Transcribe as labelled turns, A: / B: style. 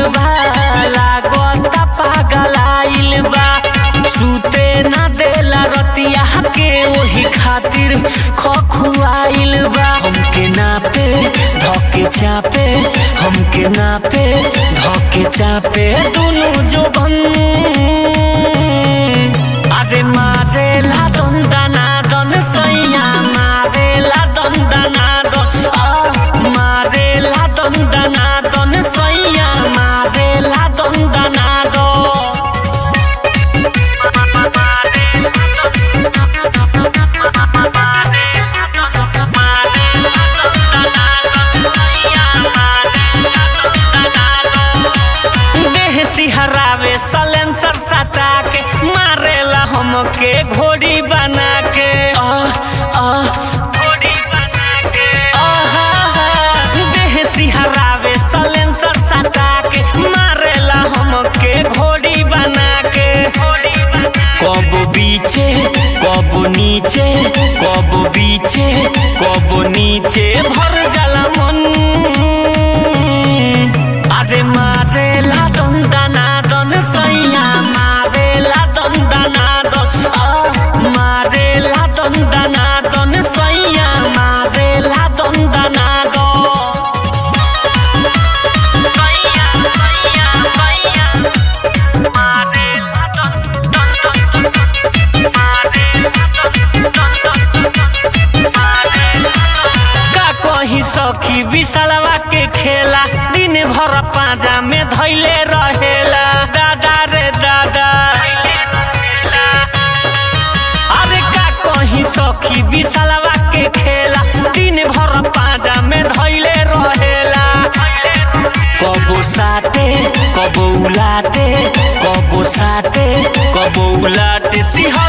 A: बा लागता पागलाइल बा सुते ना देला रतिया के ओही खातिर खखुआइल बा हमके नापे धके चापे हमके नापे धके चापे दुनु जोबन अरे मारेला दंदना दन सैया मारेला दंदना दन आ मारेला दंदना दन सैया मारेला दंदना दन देह सिहरावे सलेंसर सटा के मारेला हमके घोड़ी बना के आह आह घोड़ी बना के आहा देह सिहरावे सलेंसर सटा के मारेला हमके घोड़ी बना के कब बीचे कब नीचे कब बीचे कब नीचे भर जाला मन अरे मारेला दंदना दन सैया मारेला दंदना दन आ मारेला दंदना दन सैया मारेला दंदना दन सैया सैया सैया मारेला दन दन दन का कही सखी विशालवा के खेला दिन भर पाजा में धैले रहेला दादा रे दादा अरे का कही सखी विशालवा के खेला दिन भर पाजा में धैले रहेला कबो साटे कबो उलाटे कबो साटे कबो उलाटे सिंह